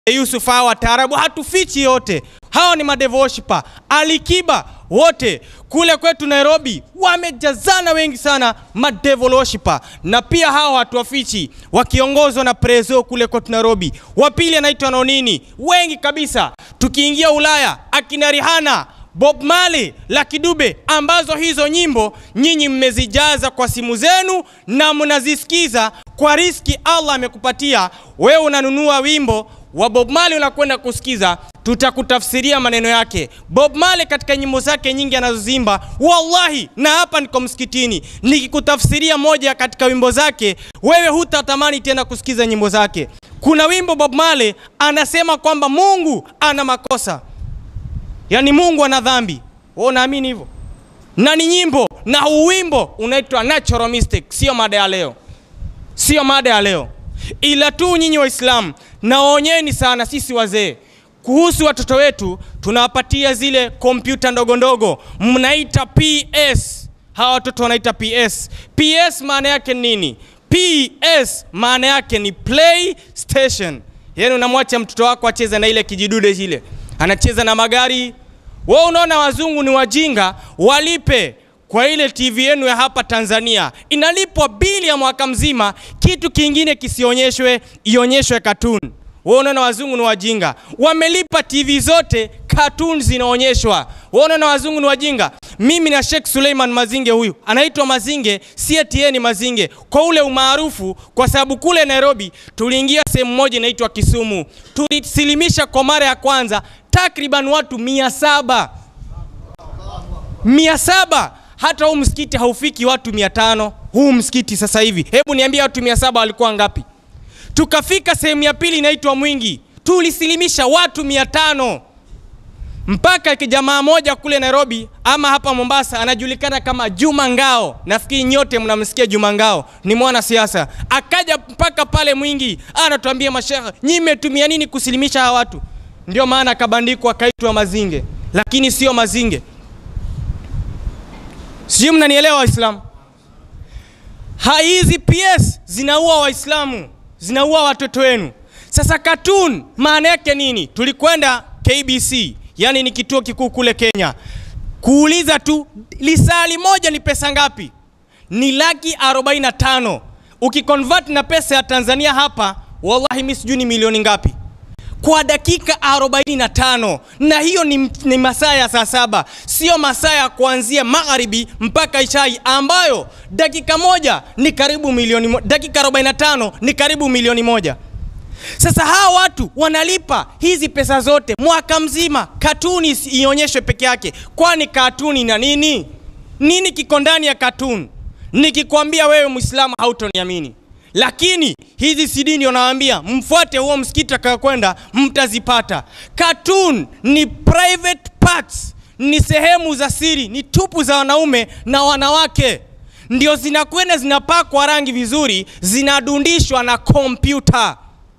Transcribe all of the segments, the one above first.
Yusuf, hawa wataarabu hatufichi yote, hawa ni madevoshipa. Alikiba wote kule kwetu Nairobi wamejazana wengi sana madevoloshipa, na pia hawa hatuwafichi, wakiongozwa na Prezo kule kwetu Nairobi. Wa pili anaitwa Nonini, wengi kabisa. Tukiingia Ulaya akina Rihanna Bob Marley, Lucky Dube, ambazo hizo nyimbo nyinyi mmezijaza kwa simu zenu na mnazisikiza kwa riski Allah amekupatia wewe. Unanunua wimbo wa Bob Marley unakwenda kusikiza, tutakutafsiria maneno yake. Bob Marley katika nyimbo zake nyingi anazozimba, wallahi, na hapa niko msikitini nikikutafsiria moja katika wimbo zake, wewe hutatamani tena kusikiza nyimbo zake. Kuna wimbo Bob Marley anasema kwamba Mungu ana makosa Yaani Mungu ana dhambi. Wewe unaamini hivyo? Na ni nyimbo na huu wimbo unaitwa Natural Mystic, sio mada ya leo. Sio mada ya leo. Ila tu nyinyi Waislamu naonyeni sana sisi wazee kuhusu watoto wetu tunawapatia zile kompyuta ndogo ndogo mnaita PS. Hawa watoto wanaita PS. PS maana yake nini? PS maana yake ni PlayStation. Yaani unamwacha mtoto wako acheze na ile kijidude kile. Anacheza na magari wewe unaona wazungu ni wajinga, walipe kwa ile TV yenu ya hapa Tanzania inalipwa bili ya mwaka mzima, kitu kingine kisionyeshwe, ionyeshwe cartoon. Wewe unaona wazungu ni wajinga, wamelipa TV zote, cartoon zinaonyeshwa. Wewe unaona wazungu ni wajinga. Mimi na Sheikh Suleiman Mazinge, huyu anaitwa Mazinge, si eti ni Mazinge kwa ule umaarufu, kwa sababu kule Nairobi tuliingia sehemu moja inaitwa Kisumu, tulisilimisha kwa mara ya kwanza takriban watu mia saba mia saba hata huu msikiti haufiki watu mia tano huu msikiti sasa hivi. Hebu niambia watu mia saba walikuwa ngapi? Tukafika sehemu ya pili inaitwa Mwingi, tulisilimisha watu mia tano mpaka jamaa moja kule Nairobi ama hapa Mombasa anajulikana kama Juma Ngao. Nafikiri nyote mnamsikia Juma Ngao, ni mwanasiasa. Akaja mpaka pale Mwingi, anatuambia mashehe, nyinyi mmetumia nini kusilimisha hawa watu? Ndio maana akabandikwa akaitwa Mazinge, lakini sio Mazinge. Sijui mnanielewa Waislamu? Hizi PS zinaua Waislamu, zinaua watoto wenu. Sasa cartoon maana yake nini? Tulikwenda KBC, yani ni kituo kikuu kule Kenya, kuuliza tu lisali moja ni pesa ngapi? Ni laki 45. Ukiconvert na pesa ya Tanzania hapa, wallahi mimi sijui ni milioni ngapi kwa dakika 45 na hiyo ni, ni masaa ya saa saba, sio masaa ya kuanzia magharibi mpaka ishai, ambayo dakika moja ni karibu milioni mo, dakika 45 ni karibu milioni moja. Sasa hawa watu wanalipa hizi pesa zote mwaka mzima, katuni ionyeshwe peke yake. Kwani katuni na nini? Nini kiko ndani ya katuni? Nikikwambia wewe Muislamu hautoniamini lakini hizi CD ndio nawaambia, mfuate huo msikiti atakayokwenda, mtazipata. Cartoon ni private parts, ni sehemu za siri, ni tupu za wanaume na wanawake, ndio zinakwenda zinapakwa rangi vizuri, zinadundishwa na kompyuta.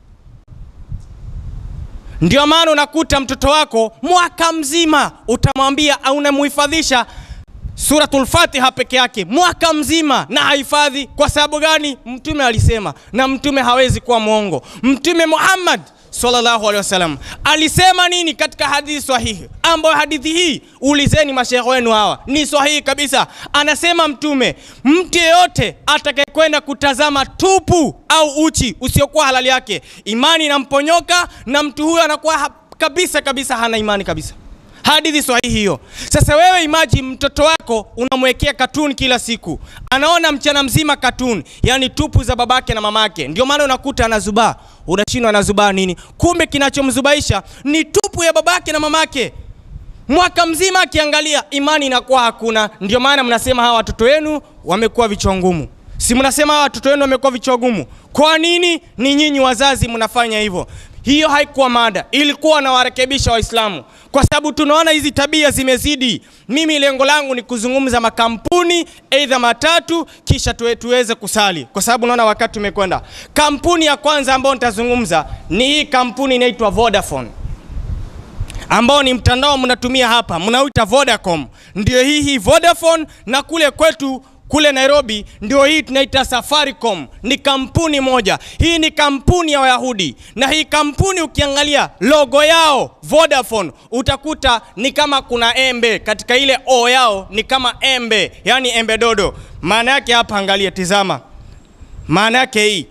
Ndio maana unakuta mtoto wako mwaka mzima utamwambia au unamuhifadhisha Suratul Fatiha peke yake mwaka mzima na hahifadhi. Kwa sababu gani? Mtume alisema, na mtume hawezi kuwa mwongo. Mtume Muhammad sallallahu alaihi wasallam alisema nini katika hadithi sahihi, ambayo hadithi hii ulizeni mashehe wenu hawa, ni sahihi kabisa. Anasema Mtume, mtu yeyote atakayekwenda kutazama tupu au uchi usiokuwa halali yake, imani inamponyoka na mtu huyo anakuwa kabisa kabisa hana imani kabisa. Hadithi sahihi hiyo. Sasa wewe imagine mtoto wako unamwekea katuni kila siku, anaona mchana mzima katuni, yani tupu za babake na mamake. Ndio maana unakuta anazubaa, unashindwa anazubaa nini? Kumbe kinachomzubaisha ni tupu ya babake na mamake. Mwaka mzima akiangalia, imani inakuwa hakuna. Ndio maana mnasema hawa watoto wenu wamekuwa vichwa ngumu, si mnasema hawa watoto wenu wamekuwa vichwa ngumu? Kwa nini? Ni nyinyi wazazi mnafanya hivyo. Hiyo haikuwa mada, ilikuwa nawarekebisha Waislamu kwa sababu tunaona hizi tabia zimezidi. Mimi lengo langu ni kuzungumza makampuni aidha matatu, kisha tuwe, tuweze kusali, kwa sababu naona wakati umekwenda. Kampuni ya kwanza ambayo nitazungumza ni hii kampuni inaitwa Vodafone, ambao ni mtandao mnatumia hapa, mnauita Vodacom. Ndio hii hii Vodafone, na kule kwetu kule Nairobi ndio hii tunaita Safaricom, ni kampuni moja. Hii ni kampuni ya Wayahudi, na hii kampuni ukiangalia logo yao Vodafone, utakuta ni kama kuna embe katika ile o yao, ni kama embe, yani embe dodo. Maana yake hapa, angalia, tizama, maana yake hii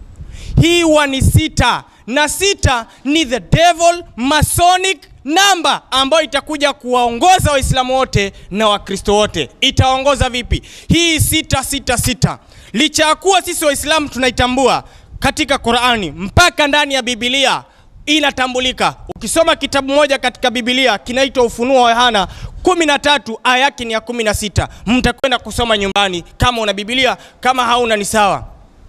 hii huwa ni sita na sita ni the devil masonic namba ambayo itakuja kuwaongoza waislamu wote na wakristo wote itaongoza vipi hii sita sita sita licha ya kuwa sisi waislamu tunaitambua katika qurani mpaka ndani ya bibilia inatambulika ukisoma kitabu moja katika bibilia kinaitwa ufunuo wa yohana 13 aya yake ni ya 16 mtakwenda kusoma nyumbani kama una bibilia kama hauna ni sawa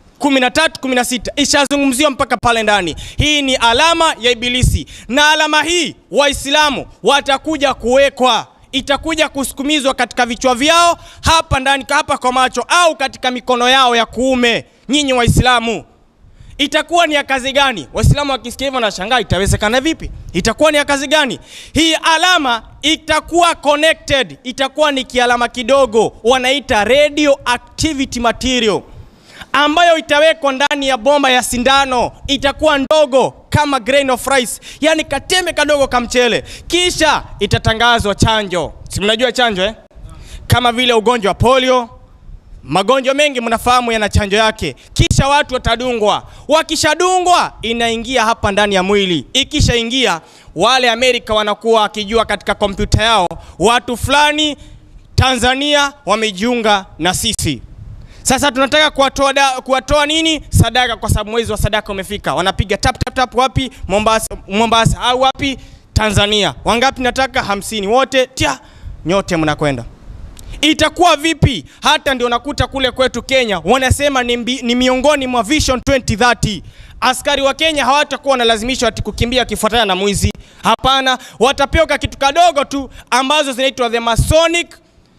13 16 ishazungumziwa mpaka pale ndani. Hii ni alama ya Ibilisi, na alama hii Waislamu watakuja kuwekwa, itakuja kusukumizwa katika vichwa vyao hapa ndani, hapa kwa macho, au katika mikono yao ya kuume. Nyinyi Waislamu, itakuwa ni ya kazi gani? Waislamu wakisikia hivyo nashangaa, itawezekana vipi? Itakuwa ni ya kazi gani? Hii alama itakuwa connected, itakuwa ni kialama kidogo, wanaita radio activity material ambayo itawekwa ndani ya bomba ya sindano, itakuwa ndogo kama grain of rice, yani kateme kadogo ka mchele, kisha itatangazwa chanjo. Si mnajua chanjo eh? Kama vile ugonjwa wa polio, magonjwa mengi mnafahamu yana chanjo yake, kisha watu watadungwa. Wakishadungwa inaingia hapa ndani ya mwili, ikishaingia wale Amerika wanakuwa wakijua katika kompyuta yao watu fulani Tanzania wamejiunga na sisi. Sasa tunataka kuwatoa da- kuwatoa nini sadaka, kwa sababu mwezi wa sadaka umefika. Wanapiga tap tap tap, wapi? Mombasa, Mombasa au wapi? Tanzania. Wangapi? Nataka hamsini. Wote tia, nyote mnakwenda. Itakuwa vipi? Hata ndio nakuta kule kwetu Kenya wanasema ni, mbi, ni miongoni mwa Vision 2030 askari wa Kenya hawatakuwa wanalazimishwa ati kukimbia wakifuatana na mwizi. Hapana, watapewa kitu kadogo tu ambazo zinaitwa the Masonic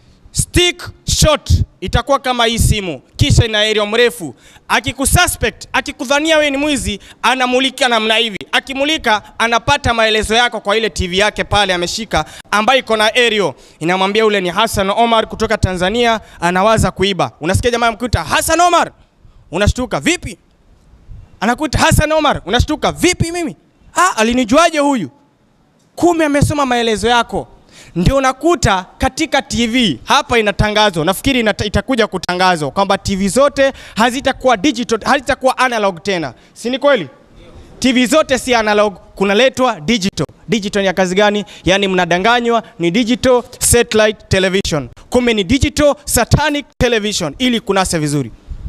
stick shot itakuwa kama hii simu, kisha ina aerial mrefu. Akikususpect, akikudhania wewe ni mwizi, anamulika namna hivi. Akimulika anapata maelezo yako kwa ile TV yake pale ameshika, ambayo iko na aerial, inamwambia ule ni Hassan Omar kutoka Tanzania, anawaza kuiba. Unasikia jamaa mkuta Hassan Omar, unashtuka vipi? Anakuta Hassan Omar, unashtuka vipi? Mimi ah, alinijuaje huyu? Kumbe amesoma maelezo yako ndio unakuta katika TV hapa inatangazwa, nafikiri inata, itakuja kutangazwa kwamba TV zote hazitakuwa digital, hazitakuwa analog tena, si ni kweli? TV zote si analog, kunaletwa digital. Digital ni ya kazi gani? Yaani mnadanganywa ni digital satellite television, kumbe ni digital satanic television, ili kunasa vizuri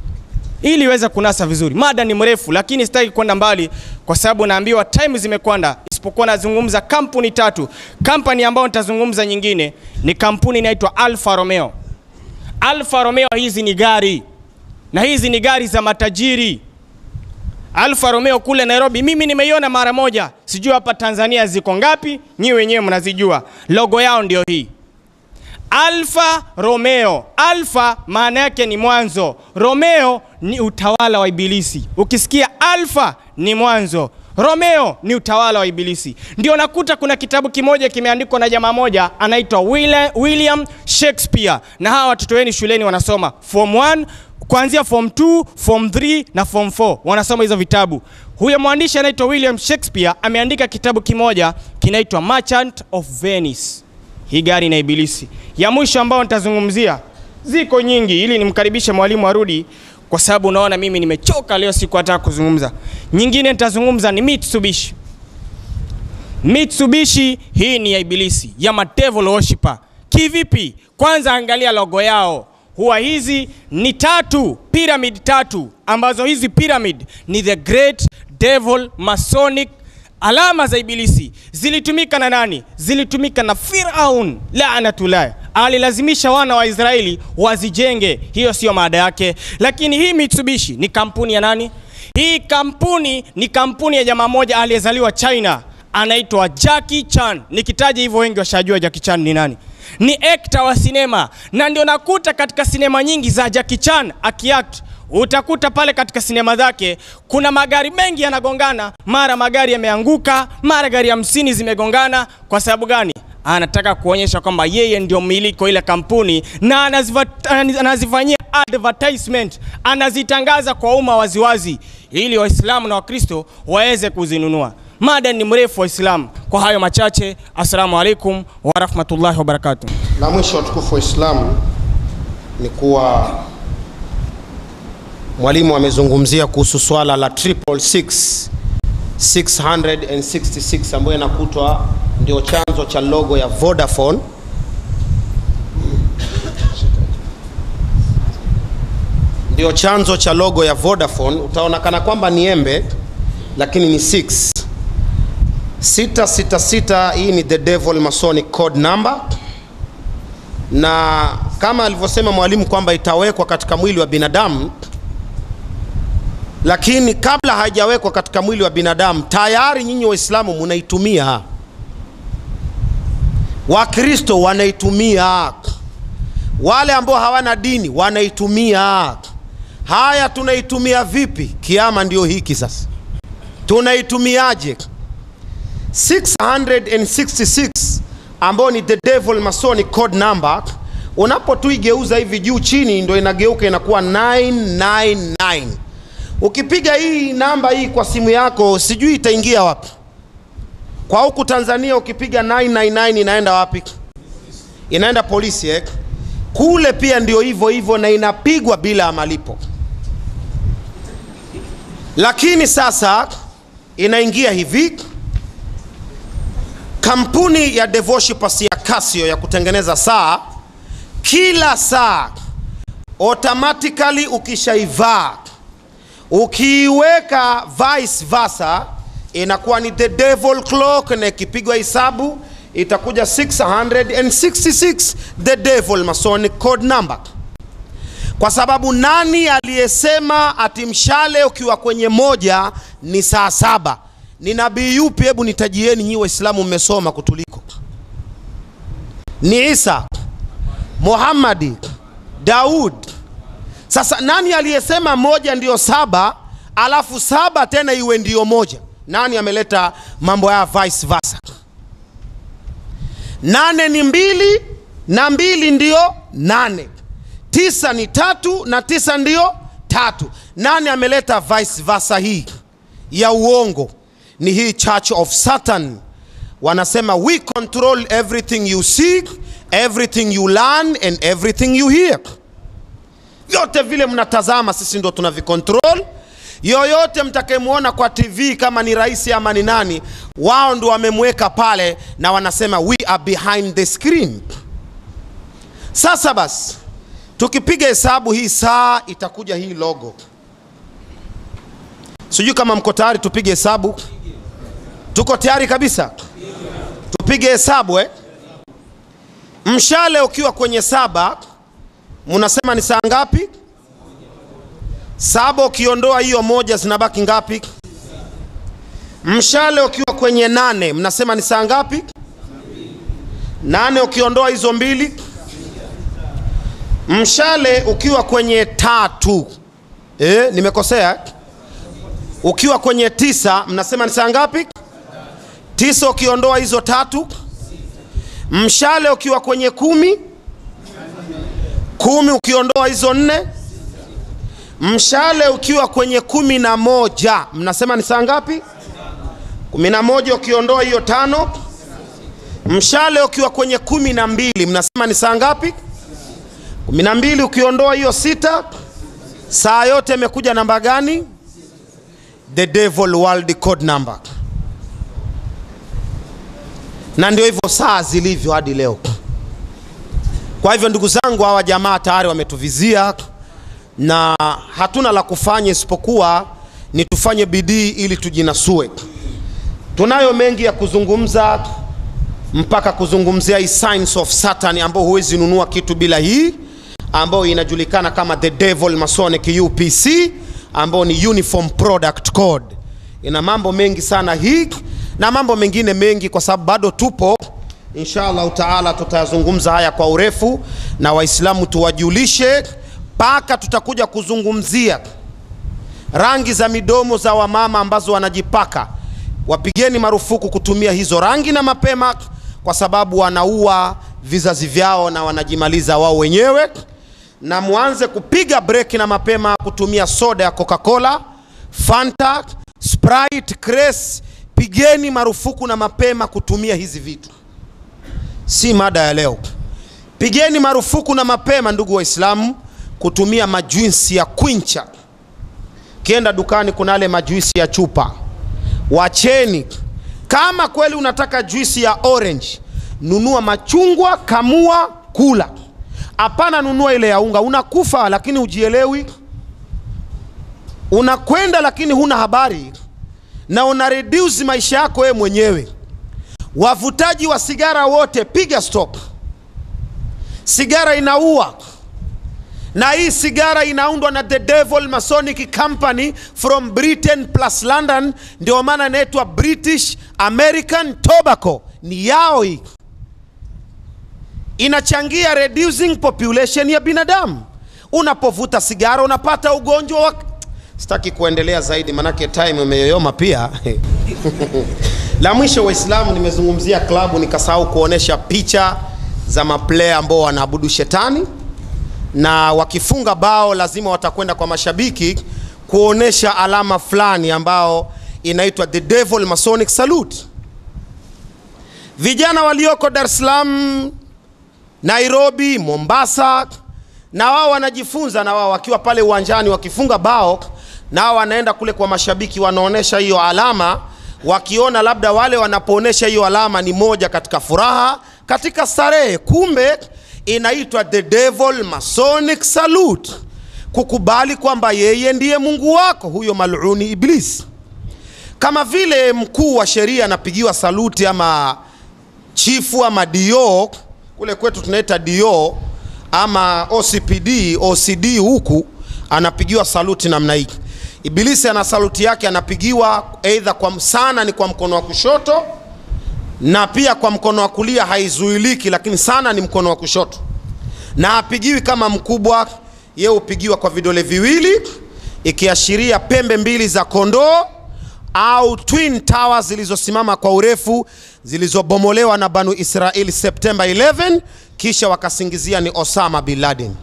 ili iweze kunasa vizuri. Mada ni mrefu, lakini sitaki kwenda mbali kwa sababu naambiwa time zimekwenda, isipokuwa nazungumza kampuni tatu. Kampani ambayo nitazungumza nyingine ni kampuni inaitwa Alfa Romeo. Alfa Romeo hizi ni gari na hizi ni gari za matajiri. Alfa Romeo kule Nairobi, mimi nimeiona mara moja, sijui hapa Tanzania ziko ngapi, nyi wenyewe mnazijua. Logo yao ndio hii Alfa Romeo. Alfa maana yake ni mwanzo, Romeo ni utawala wa Ibilisi. Ukisikia Alfa ni mwanzo, Romeo ni utawala wa Ibilisi. Ndio nakuta kuna kitabu kimoja kimeandikwa na jamaa moja anaitwa Willa- William Shakespeare, na hawa watoto wenu shuleni wanasoma form 1 kuanzia form 2, form 3 na form 4 wanasoma hizo vitabu. Huyo mwandishi anaitwa William Shakespeare ameandika kitabu kimoja kinaitwa Merchant of Venice. Hii gari na Ibilisi. Ya mwisho ambao nitazungumzia, ziko nyingi, ili nimkaribishe mwalimu arudi, kwa sababu unaona mimi nimechoka leo, siku hata kuzungumza. Nyingine nitazungumza ni Mitsubishi. Mitsubishi hii ni ya Ibilisi, ya ma devil worshipper. Kivipi? Kwanza angalia logo yao, huwa hizi ni tatu, pyramid tatu, ambazo hizi pyramid ni the great devil masonic alama za Ibilisi zilitumika na nani? Zilitumika na Firaun laanatullah, alilazimisha wana wa Israeli wazijenge. Hiyo sio maada yake, lakini hii Mitsubishi ni kampuni ya nani? Hii kampuni ni kampuni ya jamaa moja aliyezaliwa China, anaitwa Jackie Chan. Nikitaja hivyo wengi washajua Jackie Chan ni nani. Ni actor wa sinema, na ndio nakuta katika sinema nyingi za Jackie Chan akiact utakuta pale katika sinema zake kuna magari mengi yanagongana, mara magari yameanguka, mara gari hamsini zimegongana. Kwa sababu gani? anataka kuonyesha kwamba yeye ndio mmiliki wa ile kampuni na anaziva, anazifanyia advertisement, anazitangaza kwa umma waziwazi, ili Waislamu na Wakristo waweze kuzinunua. Mada ni mrefu Waislamu. Kwa hayo machache, assalamu alaikum warahmatullahi wabarakatuh. La mwisho watukufu wa Islamu ni kuwa mwalimu amezungumzia kuhusu swala la triple six 666 ambayo inakutwa ndio chanzo cha logo ya Vodafone. Ndio chanzo cha logo ya Vodafone. Utaonekana kwamba ni embe lakini ni 6 666. Hii ni the devil masonic code number na kama alivyosema mwalimu kwamba itawekwa katika mwili wa binadamu, lakini kabla haijawekwa katika mwili wa binadamu tayari nyinyi Waislamu munaitumia, Wakristo wanaitumia, wale ambao hawana dini wanaitumia. Haya, tunaitumia vipi? Kiama ndio hiki sasa, tunaitumiaje? 666 ambao ni the devil masonic code number, unapotuigeuza hivi juu chini, ndo inageuka inakuwa 999. Ukipiga hii namba hii kwa simu yako, sijui itaingia wapi. Kwa huku Tanzania ukipiga 999 inaenda wapi? Inaenda polisi eh? Kule pia ndio hivyo hivyo, na inapigwa bila ya malipo, lakini sasa inaingia hivi kampuni ya Devoshipus ya Casio ya kutengeneza saa, kila saa automatically ukishaivaa ukiiweka vice versa inakuwa ni the devil clock, na ikipigwa hesabu itakuja 666 the devil masonic code number, kwa sababu nani aliyesema ati mshale ukiwa kwenye moja ni saa saba? Ni nabii yupi? Hebu nitajieni nyi Waislamu, mmesoma kutuliko. Ni Isa, Muhammadi, Daud. Sasa nani aliyesema moja ndiyo saba alafu saba tena iwe ndiyo moja? Nani ameleta mambo ya vice versa? Nane ni mbili na mbili ndiyo nane, tisa ni tatu na tisa ndiyo tatu. Nani ameleta vice versa hii ya uongo? Ni hii Church of Satan. Wanasema we control everything you see, everything you learn and everything you hear. Vyote vile mnatazama sisi ndo tunavicontrol. Yoyote mtakayemwona kwa TV kama ni rais ama ni nani, wao ndo wamemweka pale, na wanasema we are behind the screen. Sasa basi, tukipiga hesabu hii saa itakuja hii logo. Sijui kama mko tayari tupige hesabu. Tuko tayari kabisa? Tupige hesabu eh? Mshale ukiwa kwenye saba, mnasema ni saa ngapi? Saba ukiondoa hiyo moja zinabaki ngapi? Mshale ukiwa kwenye nane, mnasema ni saa ngapi? Nane ukiondoa hizo mbili. Mshale ukiwa kwenye tatu, eh, nimekosea? Ukiwa kwenye tisa, mnasema ni saa ngapi? Tisa ukiondoa hizo tatu. Mshale ukiwa kwenye kumi, kumi ukiondoa hizo nne. Mshale ukiwa kwenye kumi na moja, mnasema ni saa ngapi? Kumi na moja ukiondoa hiyo tano. Mshale ukiwa kwenye kumi na mbili, mnasema ni saa ngapi? Kumi na mbili ukiondoa hiyo sita. Saa yote imekuja namba gani? The devil world code number. Na ndio hivyo saa zilivyo hadi leo. Kwa hivyo ndugu zangu, hawa jamaa tayari wametuvizia na hatuna la kufanya isipokuwa ni tufanye bidii ili tujinasue. Tunayo mengi ya kuzungumza mpaka kuzungumzia hii signs of Satan ambao huwezi nunua kitu bila hii ambayo inajulikana kama the devil masonic UPC ambao ni uniform product code. Ina mambo mengi sana hii na mambo mengine mengi, kwa sababu bado tupo. Insha allahu taala tutayazungumza haya kwa urefu, na Waislamu tuwajulishe mpaka tutakuja kuzungumzia rangi za midomo za wamama ambazo wanajipaka. Wapigeni marufuku kutumia hizo rangi na mapema, kwa sababu wanaua vizazi vyao na wanajimaliza wao wenyewe na mwanze kupiga breki na mapema kutumia soda ya coca-cola fanta sprite cres pigeni marufuku na mapema kutumia hizi vitu si mada ya leo pigeni marufuku na mapema ndugu waislamu kutumia majuisi ya kwincha kienda dukani kuna yale majuisi ya chupa wacheni kama kweli unataka juisi ya orange nunua machungwa kamua kula hapana nunua ile ya unga unakufa lakini hujielewi unakwenda lakini huna habari na una reduce maisha yako wewe mwenyewe wavutaji wa sigara wote piga stop sigara inaua na hii sigara inaundwa na the devil masonic company from britain plus london ndio maana inaitwa british american tobacco ni yao hii inachangia reducing population ya binadamu unapovuta sigara unapata ugonjwa wa sitaki kuendelea zaidi manake time imeyoyoma pia la mwisho waislamu nimezungumzia klabu nikasahau kuonesha picha za maplaya ambao wanaabudu shetani na wakifunga bao lazima watakwenda kwa mashabiki kuonesha alama fulani ambao inaitwa the devil masonic salute vijana walioko dar es salaam nairobi mombasa na wao wanajifunza na wao wakiwa pale uwanjani wakifunga bao na wao wanaenda kule kwa mashabiki wanaonesha hiyo alama wakiona labda wale wanapoonesha hiyo alama ni moja katika furaha katika starehe kumbe inaitwa the devil masonic salute kukubali kwamba yeye ndiye mungu wako huyo maluni iblis kama vile mkuu wa sheria anapigiwa saluti ama chifu ama dio kule kwetu tunaita dio ama ocpd ocd huku anapigiwa saluti namna hii ibilisi ana saluti yake anapigiwa eidha kwa sana ni kwa mkono wa kushoto na pia kwa mkono wa kulia haizuiliki lakini sana ni mkono wa kushoto na hapigiwi kama mkubwa ye hupigiwa kwa vidole viwili ikiashiria pembe mbili za kondoo au twin towers zilizosimama kwa urefu zilizobomolewa na banu israeli septemba 11 kisha wakasingizia ni osama bin laden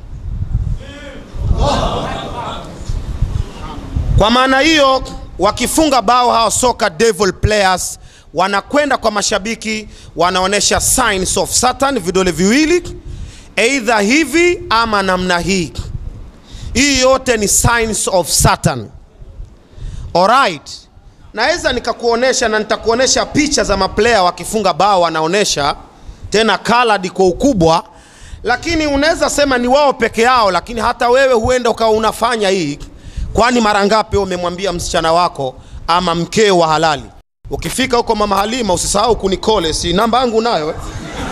kwa maana hiyo wakifunga bao hao soka devil players wanakwenda kwa mashabiki wanaonyesha signs of satan vidole viwili eidha hivi ama namna hii hii yote ni signs of satan alright naweza nikakuonesha na nitakuonesha picha za maplaya wakifunga bao wanaonesha tena colored kwa ukubwa lakini unaweza sema ni wao peke yao lakini hata wewe huenda ukawa unafanya hii kwani mara ngapi umemwambia msichana wako ama mkeo wa halali ukifika huko mama halima usisahau kunikole si namba yangu nayo eh?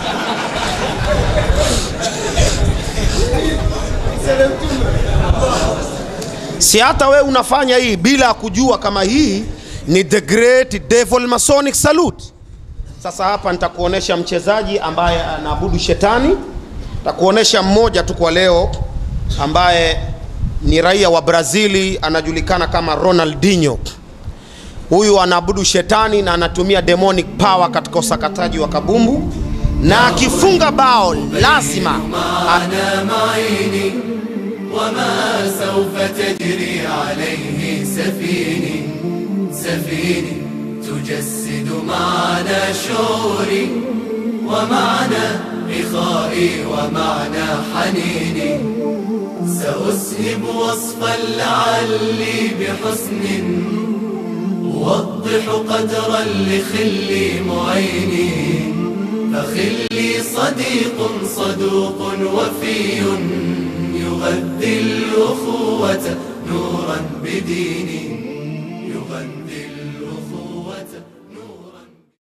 si hata wewe unafanya hii bila kujua kama hii ni the great devil masonic salute sasa hapa nitakuonesha mchezaji ambaye anaabudu shetani nitakuonesha mmoja tu kwa leo ambaye ni raia wa brazili anajulikana kama ronaldinho huyu anaabudu shetani na anatumia demonic power katika usakataji wa kabumbu na akifunga bao lazima معنا معيني وما سوف تجري عليه سفيني سفيني تجسد معنا شعوري ومعنى إخائي ومعنى حنيني سأسهب وصفا لعلي بحسن أوضح قدرا لخلي معيني فخلي صديق صدوق وفي يغذي الأخوة نورا بديني يغذي